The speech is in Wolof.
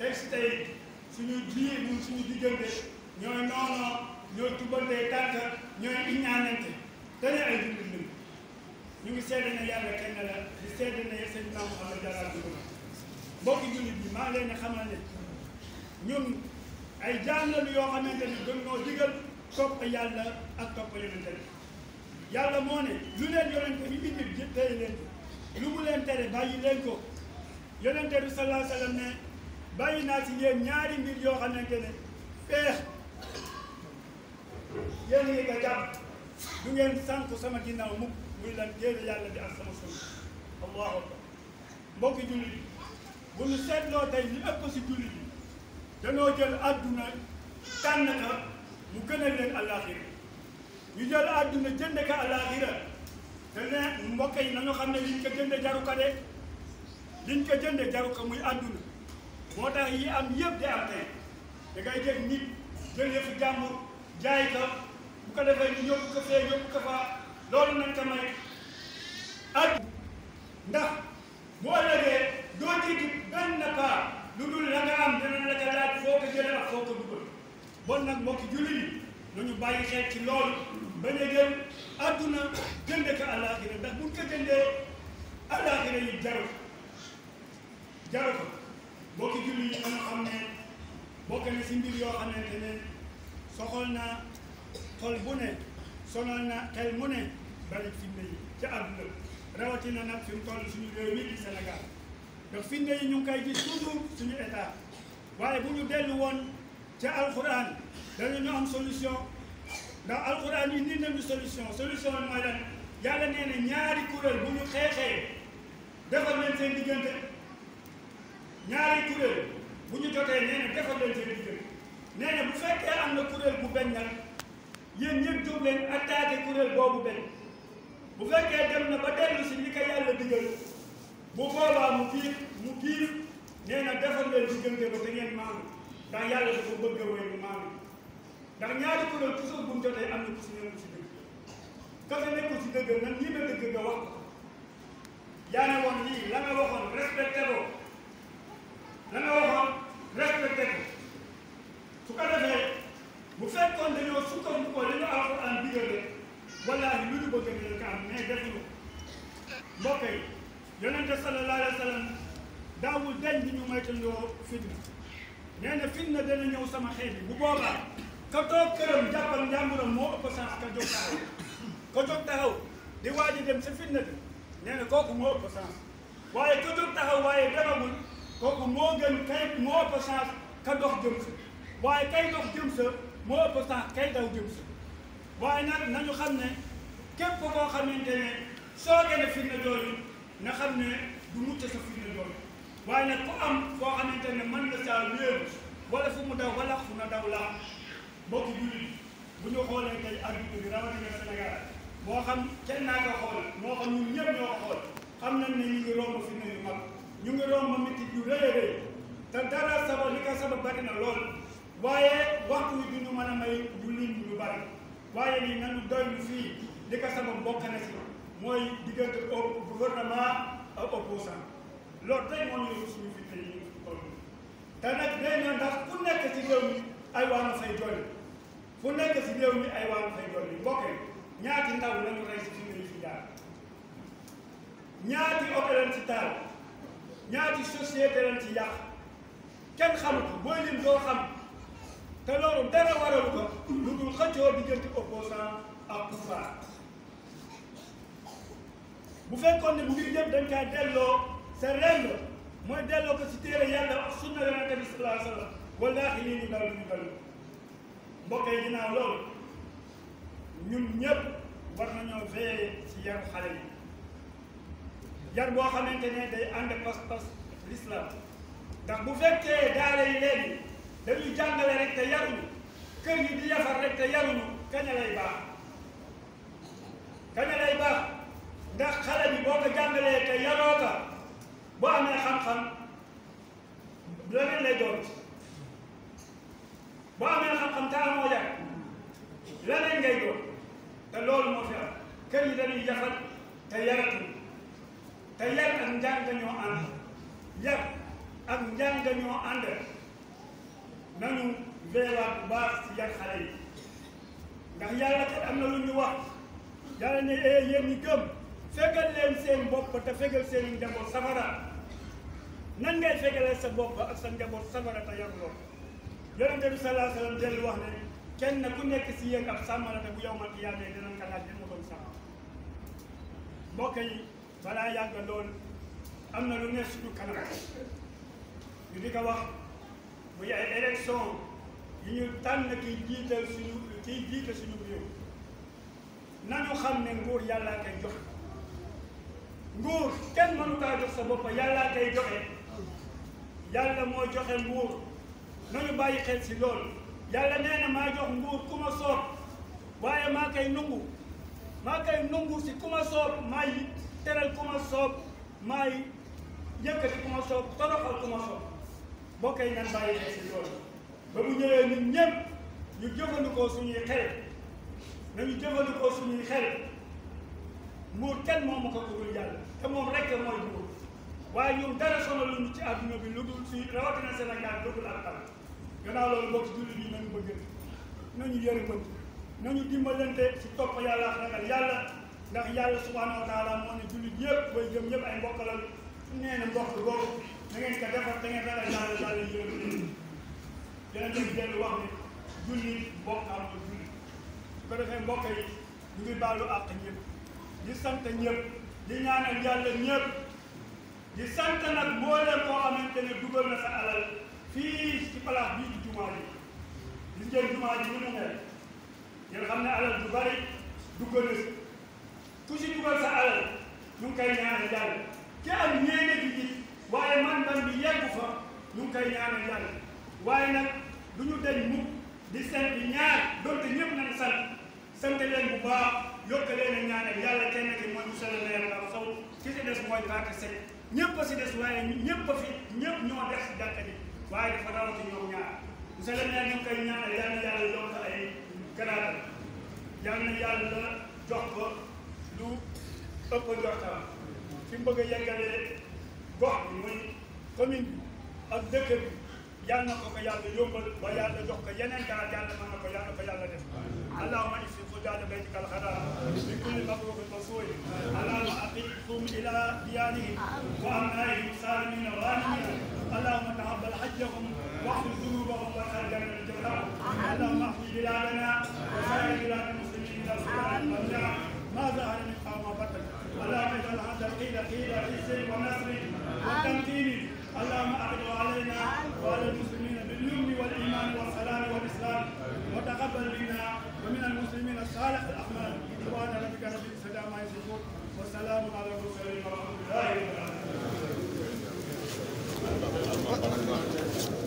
tey si tey suñu biir ñun suñu diggante ñooy noonoo ñooy tubantee tànk ñooy iñaanante te ne ay jullit lañu ñu ngi seede ne yàlla kenn la di seede ne sëñ Maam Muhammad Jalal dugg na mbokki jullit bi maa ngi leen di xamal ne ñun ay jaam lañu yoo xamante ni gën noo digal topp yàlla ak topp yonente bi yàlla moo ne lu leen yonente bi indil jë tey leen ko lu mu leen tere bàyyi leen ko yonente bi sallallahu alayhi wa sallam ne bàyyi naa si yéen ñaari mbir yoo xamante ne feex yéen ngi ko jàpp du ngeen sànk sama ginnaaw mukk muy lan téere yàlla bi ak sama sunna allahu akbar mbokki jullit yi bu ñu seetloo tey li ëpp si jullit yi danoo jël àdduna tànn ka mu gënal leen àllaaxira ñu jël àdduna jënd ka àllaaxira te ne mbokk yi nañu xam ne liñ ko jënde jaru ka de liñ ko jënde jaru ka muy àdduna moo tax yi am yëpp di am tey da ngay jël nit jël yëfu jàmbur jaay ka bu ko defee ñu yóbbu ko fee yóbbu ko faa loolu nañ ko may ak ndax bu ëllëgee doo jiitu benn pas lu dul la nga am dina la ko laaj foo ko jëlee ak foo ko dugal bon nag mbokki jullit yi nañu bàyyi xel ci loolu bañ a jël adduna jënde ko àllaaxira ndax buñ ko jëndee àllaaxira yi jaru jaru ko mbokki jullit yi nga xam ne bokk na si mbir yoo xamante ne soxal na xol bu ne sonal na xel mu ne bari fitna yi ca àdduna rawatina nag fi mu toll suñu réew mi di Sénégal ndax fitna yi ñu ngi koy gis toujours suñu état waaye bu ñu dellu woon ca alxuraan dañu am solution ndax alxuraan yi nii nañu solution solution bi mooy lan yàlla nee na ñaari kuréel bu ñu xeexee defal leen seen diggante ñaari kuréel bu ñu jotee nee na defal leen seen diggante nee na bu fekkee am na kuréel bu benn nag yéen ñëpp jóg leen attaqué kuréel boobu benn bu fekkee dem na ba dellu si li ko yàlla digal bu boobaa mu biir mu biir nee na defal leen diggante ba te ngeen maanu ndax yàlla dafa bëgg a wéy mu maanu ndax ñaari kuréel toujours bu mu jotee am na ku si nekku si dëgg ka fa nekku si dëgg nan ñi ma dëgg nga wax ko yaa ne woon lii la nga waxoon respecté ko la nga waxoon respecté ko su ko defee bu fekkoon dañoo sukkandiku li ñu alxuraan digal rek wallaahi lu ñu bëgg dinañ ko am mais defuñu mbokk yi yonente sallallahu alayhi wa sallam daawul deñ bi ñu moytandoo fitna nee na fitna dana ñëw sama xeet bi bu boobaa ka toog këram jàppal njàmburam moo ëpp chance ka jóg taxaw ka jóg taxaw di waaj a dem sa fitna bi nee na kooku moo ëpp chance waaye ka jóg taxaw waaye demagul kooku moo gën kay moo ëpp chance ka dox jëm sa waaye kay dox jëm sa moo ëpp chance kay daw jëm sa waaye nag nañu xam ne képp koo xamante ne soo gën a fitna jooju na xam ne du mucc sa fitna jooju waaye nag ku am foo xamante ne mën nga saa wéeru wala fu mu daw wala fu na daw laa mbokki jullit bu ñu xoolee tey adduna bi rawatina Sénégal moo xam kenn naa ko xool moo xam ñun ñëpp ñoo ko xool xam nañ ne ñu ngi romb fitna yu mag ñu ngi romb métti yu rëy a rëy te dara sabab li ko sabab bari na lool waaye waxtu wi duñu mën a may ñu lim lu bari waaye nii nañu doy lu fii li ko sabab bokk na si mooy diggante gouvernement ak opposant loolu tey moo ñu suñu fitna yi ñu toll te nag day na ndax ku nekk ci réew mi ay waa nga fay jolli fu nekk ci réew mi ay waa nga fay jolli mbokk yi ñaati ndaw lañu rey si fitna yi fi jaar ñaati oto leen ci taal ñaati société leen ci yàq kenn xamu ko booy lim doo xam te loolu dara waralu ko lu dul xëccoo diggante opposant ak pouvoir bu fekkoon ne bu ngir yëpp dañ kaa delloo sa rend mooy delloo ko si téere yàlla ak sunna yonente bi sallallahu alayhi wa sallam wallaahi lii ñu dal ñu dal mbokk yi ginnaaw loolu ñun ñëpp war nañoo veiller si yaru xale yi yar boo xamante ne day ànd pas-pas l'islam ndax bu fekkee daara yi léegi dañuy jàngale rek te yaruñu kër yi di yafar rek te yaruñu kaña lay baax kaña lay baax ndax xale bi boo ko jàngalee te yaroo ka boo amee xam-xam leneen lay doon boo amee xam-xam te amoo yar leneen ngay doon te loolu moo fi am kër yi dañuy yafar te yaratuñu te yar ak njàng ñoo ànd yar ak njàng ñoo ànd nañu veewaat bu baax si yar xale yi ndax yàlla kat am na lu ñu wax yàlla ne ee yéen ñi gëm fegal leen seen bopp te fegal seen njaboot safara nan ngay fegalee sa bopp ak sa njaboot safara te yaruloo yonente bi salaa sallam dellu wax ne kenn ku nekk si yéen ab sàmmalate bu yow man qiyaamee dinañ ko laaj ma doon sàmm mbokk yi balaa yàgg lool am na lu ne suñu kanam ñu di ko wax muy ay élection yi ñu tànn kiy jiital suñu kiy jiital suñu réew nañu xam ne nguur yàllaa koy joxe nguur kenn mënu kaa jox sa bopp yàllaa koy joxe yàlla moo joxe nguur nañu bàyyi xel si loolu yàlla nee na maa jox nguur ku ma soob waaye maa koy nungu maa koy nungu si ku ma soob maay teral ku ma soob maay yëkkati ku ma soob toroxal ku ma soob boo koy nan bàyyi xel si loolu ba mu ñëwee ñun ñëpp ñu jëfandikoo suñuy xel nañu jëfandikoo suñuy xel nguur kenn moomu ko ku dul yàlla te moom rek mooy nguur waaye ñun dara sonaluñu ci àdduna bi lu dul si rawatina Sénégal lu dul ak tal gannaaw loolu mbokk jullit yi nañu bëgg nañu yërëmante nañu dimbalante si topp yàlla ak ragal yàlla ndax yàlla subhanahu wa taala moo ne jullit yëpp bay jëm ñëpp ay mbokk la nee na mbokk boobu na ngeen ko defar da ngeen ragal yàlla yàlla yërëm leen dinañ leen dellu wax ne jullit mbokk am na jullit su ko defee mbokk yi ñu ngi baalu àq ñëpp di sant ñëpp di ñaanal yàlla ñëpp di sant nag mbooleem koo xamante ne dugal na sa alal fii ci place bii ci jumaa ji gis ngeen jumaa ji ni mu mel ngeen xam ne alal du bari dugal na si ku si dugal sa alal ñu ngi koy ñaanal yàlla ki am ñeene ji gis waaye man man bi yeggu fa ñu ngi koy ñaanal yàlla waaye nag du ñu deñ mukk di sant ñaar donte ñëpp nañ sant sant leen bu baax yokk leen a ñaanal yàlla kenn ki mooy monsieur le maire Ngam Sow ki si des mooy Fatou Seck ñëpp a si des waaye ñëpp a fi ñëpp ñoo def si jàkka ji waaye dafa rawati ñoom ñaar monsieur le maire ñu ngi koy ñaanal yal na yàlla yokk ay garaatam yal na yàlla jox ko lu ëpp njortam fi mu bëgg a yeggalee gox bi muy commune bi ak dëkk bi yal na ko ko yàlla yombal ba yàlla jox ko yeneen garaat yàlla mën na ko yàlla ko yàlla def اللهم اغفر فجاج بيتك الحرام بكل مبروك مسؤول اللهم اقفهم الى ديانهم وامنائهم سالمين غانمين اللهم تقبل حجهم واغفر ذنوبهم واسال جنه الجزاء اللهم احفظ بلادنا وسائر بلاد المسلمين الى السلام والجمع ما ظهر من قوم بطن اللهم اجعل هذا القيل قيل عز ونصر وتمكين اللهم اعد علينا وعلى المسلمين باليمن والايمان والسلام والاسلام وتقبل منا ومن المسلمين الصالح الاعمال سبحان ربك رب العزه عما يصفون والسلام على المرسلين ورحمه الله وبركاته